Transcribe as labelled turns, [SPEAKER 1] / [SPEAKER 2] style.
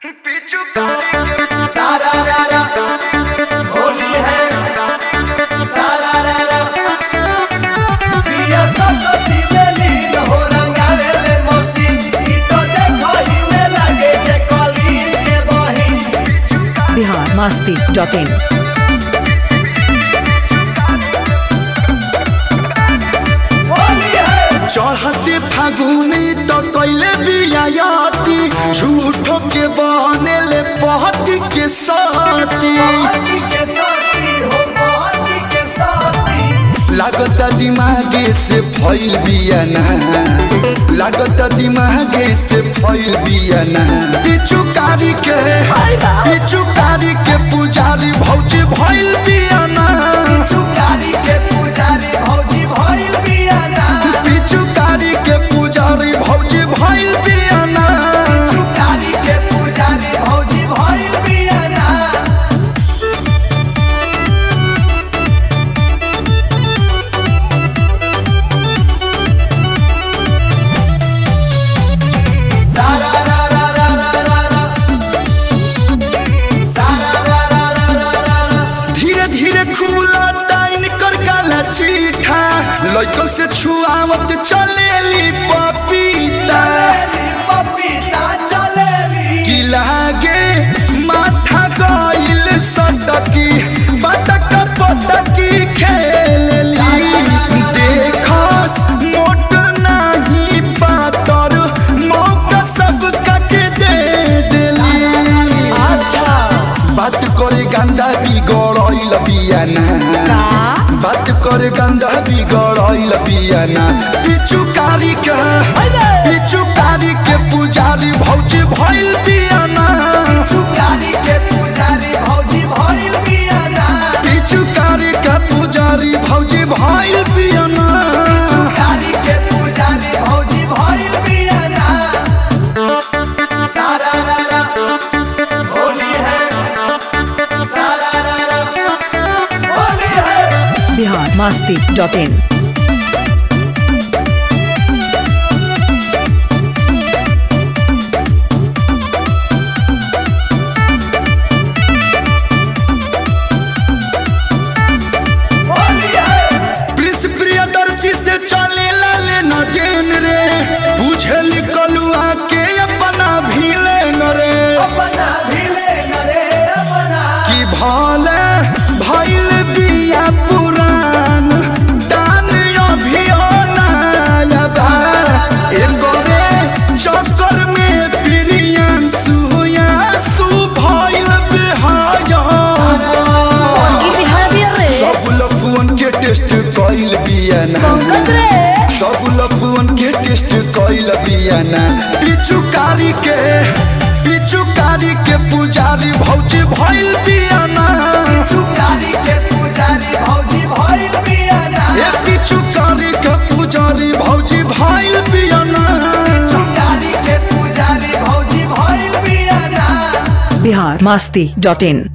[SPEAKER 1] सारा रारा होली है सारा रारा पिया सब दिलेली हो रंगावे ले मौसी ई तो देखो ही में लगे जे कली के बही
[SPEAKER 2] बिहार मस्ती डॉट इन
[SPEAKER 1] होली है
[SPEAKER 3] चढ़ते फागुनी तो कैले बियाती झूठो के बनेले पहती के साथी
[SPEAKER 1] पार्टी के साथी हो पार्टी के साथी
[SPEAKER 3] लागत दिमागे से फैल बियाना लागत दिमागे से फैल बियाना पिचुकारी के पिचुकारी के पुजारी भौजी भैल बियाना
[SPEAKER 1] चुकारी के पुजारी भौजी भइल बियाना
[SPEAKER 3] पिचुकारी के पुजारी भौजी भैल बियाना
[SPEAKER 1] चुकारी के पुजारी भौजी भइल बियाना सारा रा रा रा रा रा रा सारा रा रा रा रा रा रा
[SPEAKER 3] धीरे धीरे खुला टाइन कर काला चीठा लइकन से छुआवत चलेली पपीता
[SPEAKER 1] चलेली पपीता चलेली
[SPEAKER 3] की लागे माथा गइल सटकी बटक पटकी खेलेली देखस मोट नाही पातर मौका सब के दे देली अच्छा बात करे गंदा बिगड़ल बियाना बात करे गंदा बिगड़ल बियाना पिचुकारी के पिचुकारी के पुजारी भौजी भइल बियाना
[SPEAKER 1] चुकारी के पुजारी भौजी भइल बियाना
[SPEAKER 3] पिचुकारी के पुजारी भौजी भइल बियाना
[SPEAKER 1] चुकारी के पुजारी भौजी भइल बियाना सारा रा रा होली है सारा रा रा होली है
[SPEAKER 2] बिहार मस्ती डॉट इन
[SPEAKER 1] होली है
[SPEAKER 3] प्रिंस प्रियदर्शी से चले लाले न डेन रे बुझल कलुआ के अपना भीले न रे
[SPEAKER 1] अपना भिले नरे अपना
[SPEAKER 3] कि भले भइल बिया पुरान दान अभियानायबा एकरे चक्कर में प्रियन सुया सु भइल बिहाया सब लफुअन के टेस्ट कइल बियाना सब लफुअन के टेस्ट कइल बियाना पिचुकारी के पिचुकारी के पुजारी भौजी भइल बियाना
[SPEAKER 1] चुकारी के पुजारी भौजी भइल बियाना
[SPEAKER 3] ए पिचुकारी के पुजारी भौजी भइल बियाना
[SPEAKER 1] चुकारी के पुजारी भौजी भइल बियाना
[SPEAKER 2] बिहार मस्ती डॉट इन